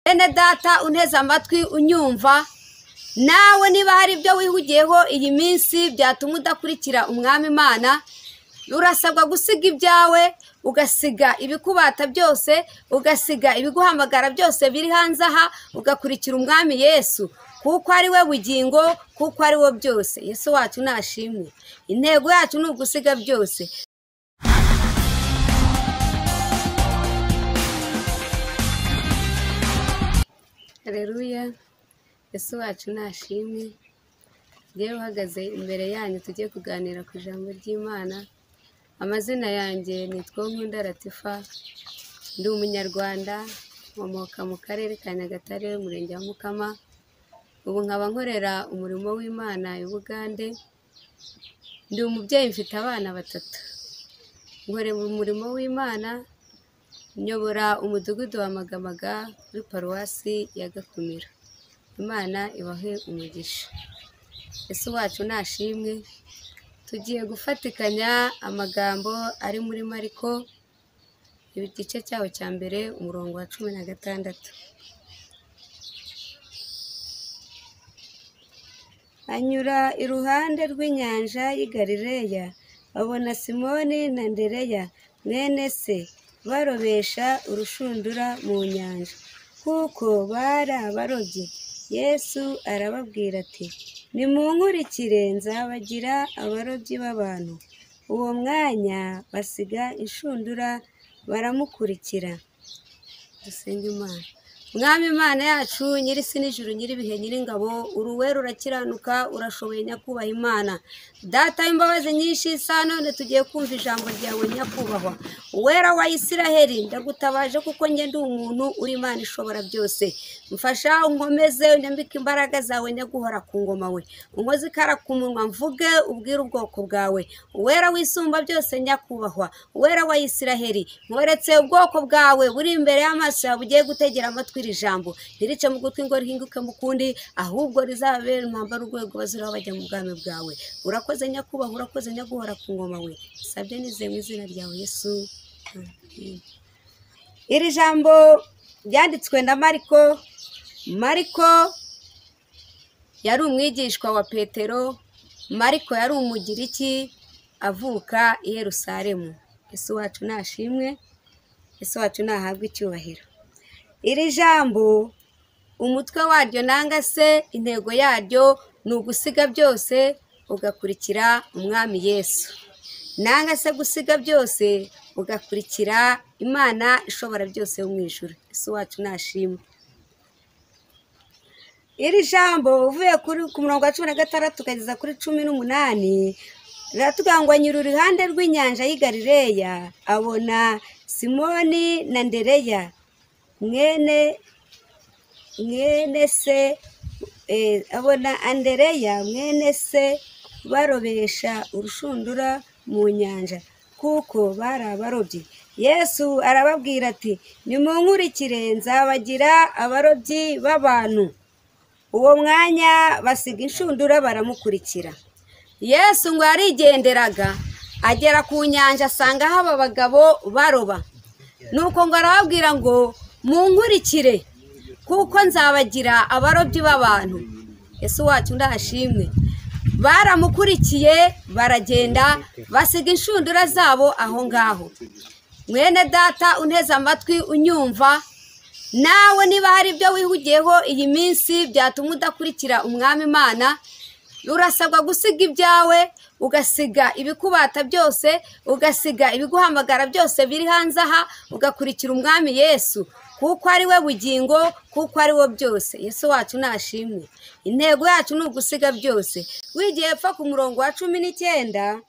bene data unteze amatwi unyumva nawe niba hari ibyo wihugiyeho iyi minsi byatuma udakurikira umwami imana urasabwa gusiga ibyawe ugasiga ibikubata byose ugasiga ibiguhamagara byose biri hanze aha ugakurikira umwami yesu kuko ari we bugingo kuko ari wo byose yesu wacu nashimwe intego yacu ni ugusiga byose Haleluya Yesu wacu nashimwe rero uhagaze imbere yanyu tugiye kuganira ku ijambo ry'imana amazina yanjye nitwa Nkunda Latifa ndi umunyarwanda nkomoka mu karere ka Nyagatare umurenge wa Mukama ubu nkaba nkorera umurimo w'Imana i Bugande ndi umubyeyi mfite abana batatu nkorera umurimo w'Imana nyobora umudugudu wa magamaga kuri paruwasi ya gakumira imana ibahe umugisha ese wacu nashimwe tugiye gufatikanya amagambo ari muri mariko igice cyaho cya mbere umurongo wa cumi na gatandatu anyura iruhande rw'inyanja y'i Galileya abona simoni na ndereya mwene se barobesha urushundura mu nyanja kuko bari abarobyi yesu arababwira ati nimunkurikire nzabagira abarobyi b'abantu uwo mwanya basiga inshundura baramukurikira dusenga imana mwami imana yacu nyirisi n'ijuru nyir'ibihe nyir'ingabo uruwera urakiranuka urashoboye nyakubahwa imana data w'imbabazi nyinshi isa none tugiye kumva ijambo ryawe nyakubahwa uwera wa isiraheli ndagutabaje kuko njye ndi umuntu uri imana ishobora byose mfasha unkomeze unyambike imbaraga zawe nyaguhora ku ngoma we unkoze ikara ku munwa mvuge ubwire ubwoko bwawe uwera wisumba byose nyakubahwa uwera wa isiraheli mworetse ubwoko bwawe buri imbere y'amaso yawe ugiye gutegera amatwi iri jambo ntirice mu gutwi ngo rihinduke mu kundi ahubwo rizababere umwambaro urwego baziraho bajya mu bwami bwawe urakoze nyakubahwa urakoze nyaguhora ku ngoma we sabye nizeye mu izina ryawe yesu iri jambo ryanditswe na mariko mariko yari umwigishwa wa petero mariko yari umugiriki avuka i Yerusalemu ese wacu nashimwe ese wacu nahabwe icyubahiro iri jambo umutwe waryo nanga se intego yaryo ni ugusiga byose ugakurikira umwami yesu nanga se gusiga byose ugakurikira imana ishobora byose yo mu ijoro ese wacu nashima iri jambo uvuye kuri ku murongo wa cumi na gatandatu ukageza kuri cumi n'umunani riratubwira ngo anyura uruhande rw'inyanja y'i Galileya abona simoni na ndereya mwene mwene se eh, abona andereya mwene se barobesha urushundura mu nyanja kuko bari abarobyi yesu arababwira ati nimunkurikire nzabagira abarobyi b'abantu uwo mwanya basiga inshundura baramukurikira yesu ngo yarigenderaga agera ku nyanja asanga haba abagabo baroba nuko ngo arababwira ngo munkurikire kuko nzabagira abarobyi b'abantu yesu wacu ndahashimwe baramukurikiye baragenda basiga inshundura zabo aho ngaho mwene data unteze amatwi unyumva nawe niba hari ibyo wihugiyeho iyi minsi byatuma udakurikira umwami imana urasabwa gusiga ibyawe ugasiga ibikubata byose ugasiga ibiguhamagara byose biri hanze aha ugakurikira umwami yesu kuko ari we bugingo kuko ari wo byose yesu wacu nashimwe intego yacu ni ugusiga byose wigiye epfa ku murongo wa cumi n'icyenda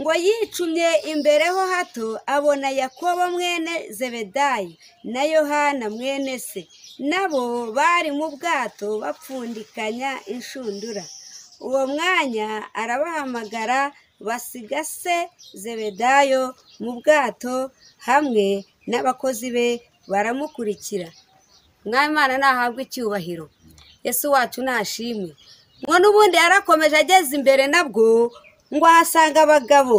ngo yicumye imbere ho hato abona yakobo mwene zebedayi na yohana mwene se nabo bari mu bwato bapfundikanya inshundura uwo mwanya arabahamagara basiga se zebedayo mu bwato hamwe n'abakozi be baramukurikira mwami imana nahabwe icyubahiro yesu wacu nashimwe ngo n'ubundi yarakomeje ageze imbere nabwo ngo ahasanga abagabo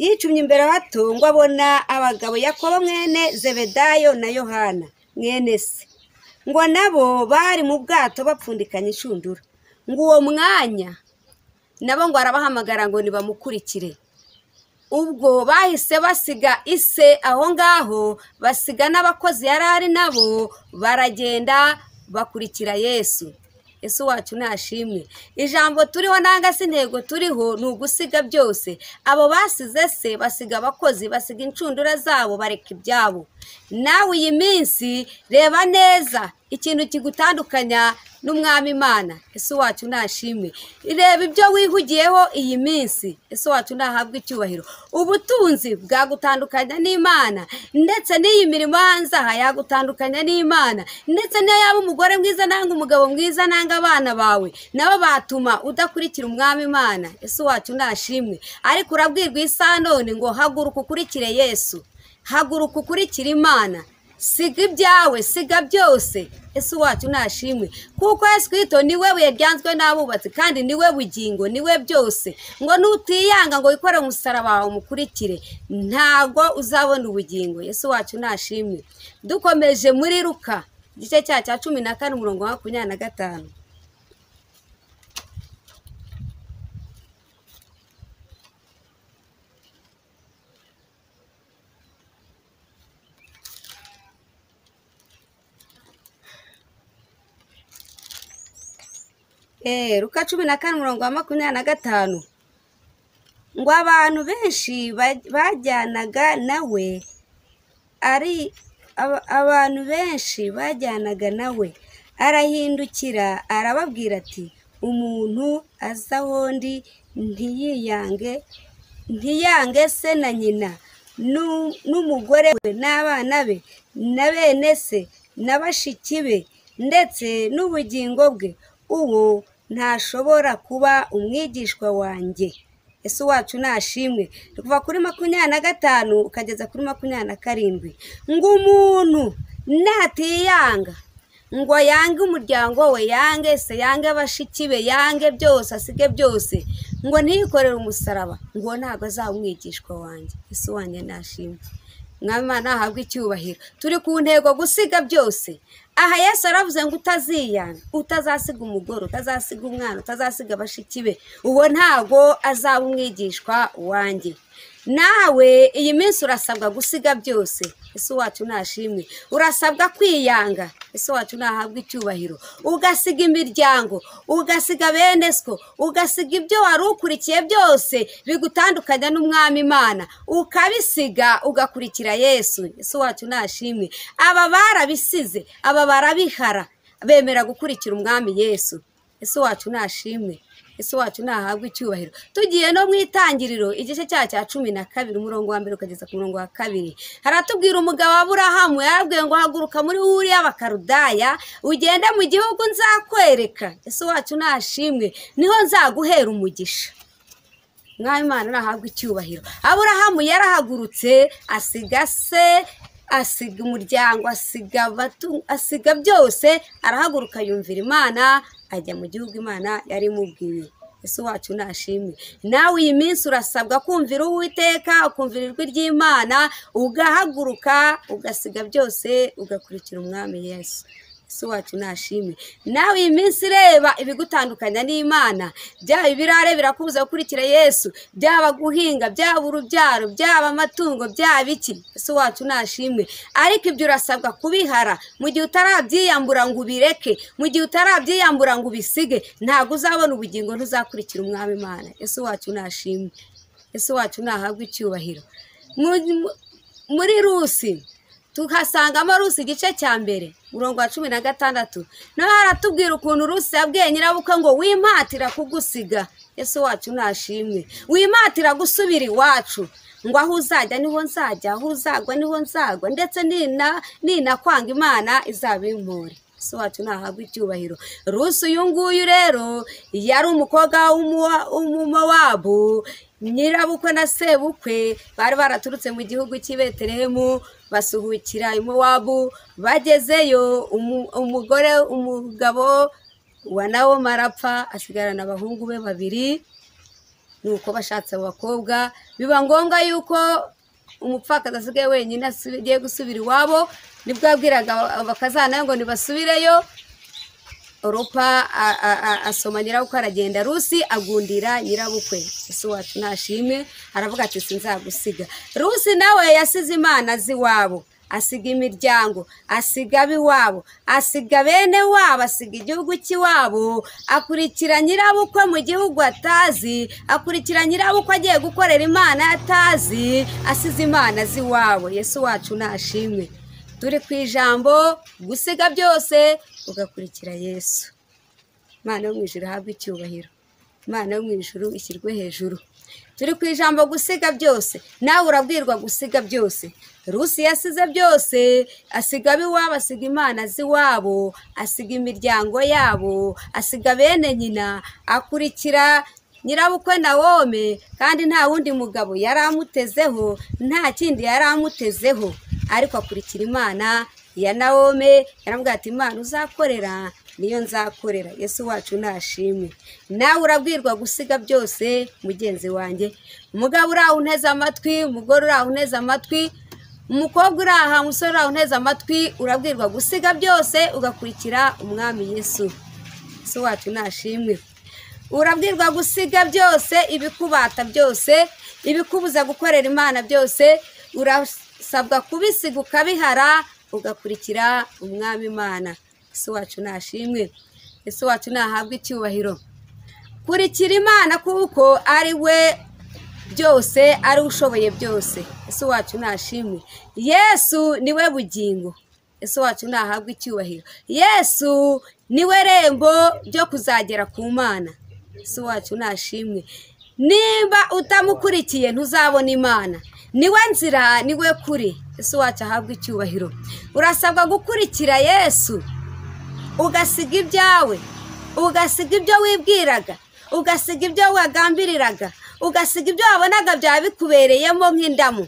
yicumye imbere bato ngo abona abagabo yakobo mwene zebedayo na yohana mwene se ngo nabo bari mu bwato bapfundikanya inshundura ngo uwo mwanya nabo ngo arabahamagara ngo nibamukurikire ubwo bahise basiga ise aho ngaho basiga n'abakozi yari ari nabo baragenda bakurikira yesu yesu wacu nashimwe ijambo turiho nanga se intego turiho ni ugusiga byose abo basize se basiga abakozi basiga inshundura zabo bareka ibyabo nawe iyi minsi reba neza ikintu kigutandukanya n'umwami imana yesu wacu nashimwe reba ibyo wihugiyeho iyi minsi yesu wacu nahabwe icyubahiro ubutunzi bwagutandukanya n'imana ndetse n'iyi mirimo hanze aha yagutandukanya n'imana ndetse niyo yaba umugore mwiza nanga umugabo mwiza nanga abana bawe nabo batuma udakurikira umwami imana yesu wacu nashimwe ariko urabwirwa isaha none ngo haguruka ukurikire yesu haguruka ukurikire imana siga ibyawe siga byose ese wacu nashimwe kuko yesu kristo niwe buye ryanzwe n'abubatsi kandi niwe bugingo niwe byose ngo nutiyanga ngo wikore umusaraba wawe umukurikire ntabwo uzabona ubugingo yesu wacu nashimwe dukomeje muri ruka igice cya cya cumi na kane umurongo wa makumyabiri na gatanu Eh, Luka cumi na kane umurongo wa makumyabiri na gatanu ngo abantu benshi baj- bajyanaga nawe ari aba- abantu benshi bajyanaga nawe arahindukira arababwira ati umuntu aza aho ndi ntiyiyange ntiyange se na nyina nu- n'umugore we n'abana be na bene se na bashiki be ndetse n'ubugingo bwe uwo ntashobora kuba umwigishwa wanjye ese wacu nashimwe ni kuva kuri makumyabiri na gatanu ukageza kuri makumyabiri na karindwi ngo umuntu natiyanga ngo yange umuryango we yange se yange abashiki be yange byose asige byose ngo ntiyikorere umusaraba ngo ntabwo azaba umwigishwa wanjye ese wanjye nashimwe mwama nahabwe icyubahiro turi ku ntego gusiga byose aha yesu aravuze ngo utaziyanga utazasiga umugore utazasiga umwana utazasiga bashiki be uwo ntago azaba umwigishwa wanjye nawe iyi minsi urasabwa gusiga byose ese wacu nashimwe urasabwa kwiyanga ese wacu nahabwa icyubahiro ugasiga imiryango ugasiga bene sko ugasiga ibyo wari ukurikiye byose bigutandukanya n'umwami imana ukabisiga ugakurikira yesu ese wacu nashimwe aba barabisize aba barabihara bemera gukurikira umwami yesu ese wacu nashimwe ese wacu nahabwe icyubahiro tugiye no mu itangiriro igice cya cya cumi na kabiri umurongo wa mbere ukageza ku murongo wa kabiri haratubwira umugabo wa burahamu yarabwiye ngo haguruka muri uri y'abakarudaya ugende mu gihugu nzakwereka ese wacu nashimwe niho nzaguhera umugisha mwami imana nahabwe icyubahiro aburahamu yarahagurutse asiga se asiga umuryango asiga abatu- asiga byose arahaguruka yumvira imana ajya mu gihugu imana yari imubwiye ese wacu nashimwe nawe iyi minsi urasabwa kumvira uwiteka ukumvira ijwi ry'imana ugahaguruka ugasiga byose ugakurikira umwami yesu ese wacu nashimwe nawe iyi minsi ireba ibigutandukanya n'imana byaba ibirare birakubuza gukurikira yesu byaba guhinga byaba urubyaro byaba amatungo byaba iki ese wacu nashimwe ariko ibyo urasabwa kubihara mu gihe utarabyiyambura ngo ubireke mu gihe utarabyiyambura ngo ubisige ntabwo uzabona ubugingo ntuzakurikira umwami imana ese wacu nashimwe ese wacu nahabwe icyubahiro Mu- mu- muri rusi tuhasangamo rusi igice cya mbere umurongo wa cumi na gatandatu nawe haratubwira ukuntu rusi yabwiye nyirabukwe ngo wimpatira kugusiga ese wacu nashimwe wimpatira gusubira iwacu ngo aho uzajya niho nzajya aho uzagwa niho nzagwa ndetse nina ninakwanga imana izabimpore ese wacu ntahabwa icyubahiro rusi uyu nguyu rero yari umukobwa w'umuwa- w'umumowabu nyirabukwe na sebukwe bari baraturutse mu gihugu cy'i betelehemu basuhukira i mowabu bagezeyo umu- umugore umugabo wa nawoma arapfa asigarana abahungu be babiri nuko bashatse abakobwa biba ngombwa yuko umupfakazi asigaye wenyine asubi- agiye gusubira iwabo nibwo yabwiraga aba- bakazana ngo ntibasubireyo oropa a- a- a- asoma nyirabukwe aragenda rusi agundira nyirabukwe ese wacu ntashime aravuga ati sinzagusiga rusi nawe yasize imana z'iwabo asiga imiryango asiga ab'iwabo asiga bene wabo asiga igihugu cy'iwabo akurikira nyirabukwe mu gihugu atazi akurikira nyirabukwe agiye gukorera imana atazi asize imana z'iwabo yesu wacu ntashimwe turi ku ijambo gusiga byose ugakurikira yesu imana yo mu ijuru ihabwe icyubahiro imana yo mu ijuru ishyirwe hejuru turi ku ijambo gusiga byose nawe urabwirwa gusiga byose rusi yasize byose asiga ab'iwabo asiga imana z'iwabo asiga imiryango yabo asiga bene nyina akurikira nyirabukwe na wome kandi nta wundi mugabo yari amutezeho nta kindi yari amutezeho ariko akurikira imana ya nawome yaramubwira ati imana uzakorera niyo nzakorera yesu wacu ntashimwe nawe urabwirwa gusiga byose mugenzi wanjye umugabo uri aho unteze amatwi umugore uri aho unteze amatwi umukobwa uri aha umusore uri aho unteze amatwi urabwirwa gusiga byose ugakurikira umwami yesu si wacu ntashimwe urabwirwa gusiga byose ibikubata byose ibikubuza gukorera imana byose urasabwa kubisiga ukabihara ugakurikira umwami imana isi wacu ntashimwe isi wacu ntahabwe icyubahiro kurikira imana kuko ari we byose ari we ushoboye byose ese wacu ntashimwe yesu niwe bugingo ese wacu ntahabwe icyubahiro yesu niwe rembo ryo kuzagera ku mana ese wacu ntashimwe nimba utamukurikiye ntuzabona imana niwe nzira niwe kuri ese wacu ahabwe icyubahiro urasabwa gukurikira yesu ugasiga ibyawe ugasiga ibyo wibwiraga ugasiga ibyo wagambiriraga ugasiga ibyo wabonaga byaba bikubereyemo nk'indamu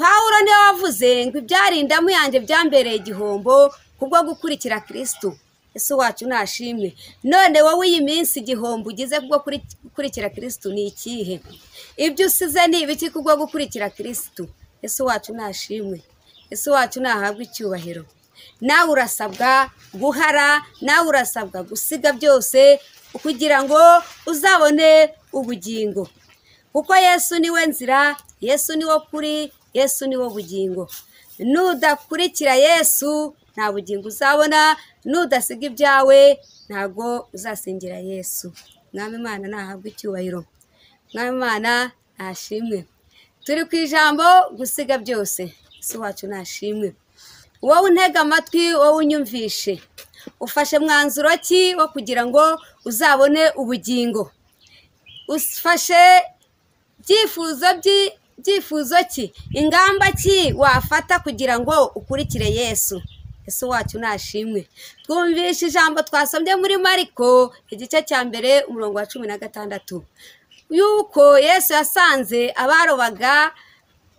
pawulo niwe wavuze ngo ibyari indamu yanjye byambereye igihombo kubwo gukurikira kirisitu ese wacu ntashimwe none wowe iyi minsi igihombo ugize kubwo kuri- gukurikira kirisitu ni ikihe ibyo usize ni ibiki kubwo gukurikira kirisitu ese wacu ntashimwe ese wacu ntahabwe icyubahiro nawe urasabwa guhara nawe urasabwa gusiga byose kugira ngo uzabone ubugingo kuko yesu niwe nzira yesu niwo kuri yesu niwo bugingo nudakurikira yesu nta bugingo uzabona nudasiga ibyawe ntabwo uzasingira yesu mwami imana ntahabwe icyubahiro mwami imana ntashimwe turi ku ijambo gusiga byose isi wacu ntashimwe wowe untega amatwi wowe unyumvishe ufashe mwanzuro ki wo kugira ngo uzabone ubugingo ufashe ibyifuzo byi- byifuzo ki ingamba ki wafata kugira ngo ukurikire yesu ese wacu ntashimwe twumvishe ijambo twasomye muri mariko igice cya mbere umurongo wa cumi na gatandatu yuko yesu yasanze abarobaga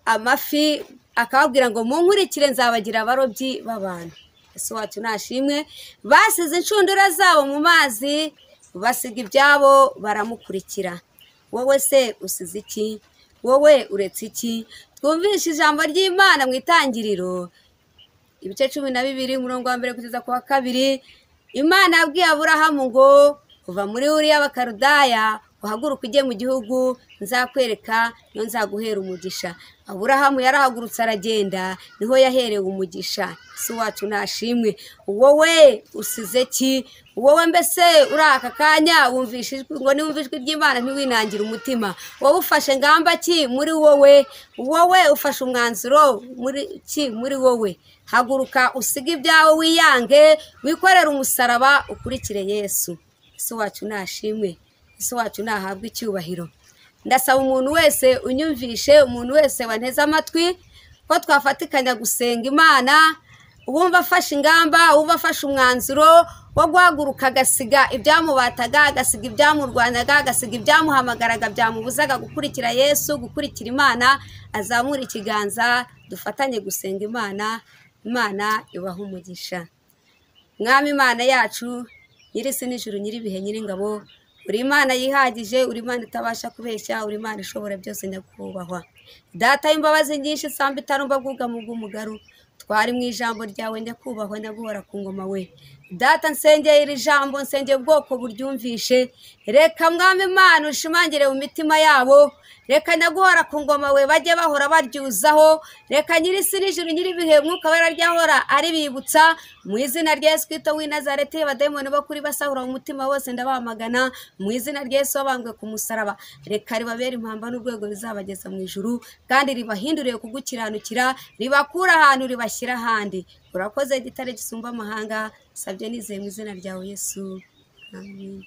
amafi akababwira ngo munkurikire nzabagira abarobyi b'abantu ese wacu ntashimwe basize inshundura zabo mu mazi basiga ibyabo baramukurikira wowe se usize iki wowe uretse iki twumvishe ijambo ry'imana mu itangiriro ibice cumi na bibiri umurongo wa mbere kugeza ku wa kabiri imana yabwiye aburahamu ngo uva muri uriya bakarudaya uhaguruke ujye mu gihugu nzakwereka niyo nzaguhera umugisha aburahamu yarahagurutse aragenda niho yaherewe umugisha si wacu ntashimwe wowe usize ki wowe mbese uri aka kanya wumvishe ijwi ngo niwumva ijwi ry'imana ntiwinangire umutima wowe ufashe ngamba ki muri wowe wowe ufashe umwanzuro muri ki muri wowe haguruka usige ibyawe wiyange wikorere umusaraba ukurikire yesu ese wacu ntashimwe ese wacu ntahabwe icyubahiro ndasaba umuntu wese unyumvishe umuntu wese wanteze amatwi ko twafatikanya gusenga imana uwumva afashe ingamba uwumva afashe umwanzuro wo guhaguruka agasiga ibyamubataga agasiga ibyamurwanyaga agasiga ibyamuhamagaraga byamubuzaga gukurikira yesu gukurikira imana azamura ikiganza dufatanye gusenga imana imana ibaha umugisha mwami imana yacu nyir'isi n'ijuru nyir'ibihe nyir'ingabo uri imana yihagije uri imana itabasha kubeshya uri imana ishobora byose nyakubahwa data y'imbabazi nyinshi isamba itarumva bwuga mu bw'umugaru twari mu ijambo ryawe nyakubahwa nyaguhora ku ngoma we data nsengeye iri jambo nsengeye ubwoko buryumvishe reka mwami imana ushimangire mu mitima yabo reka nyaguhora ku ngoma we bajye bahora baryuzaho reka nyir'isi n'ijuru nyir'ibihe mwuka wera ryahora aribibutsa mu izina rya yesu kwito w'i nazareti abadayimoni bo kuri basahura mu mutima wose ndabamagana mu izina rya yesu wabambwe ku musaraba reka ribabere impamba n'urwego bizabageza mu ijuru kandi ribahinduriye kugukiranukira ribakura ahantu ribashyira ahandi urakoze gitare gisumba amahanga sabye nizeye mu izina ryawe yesu amen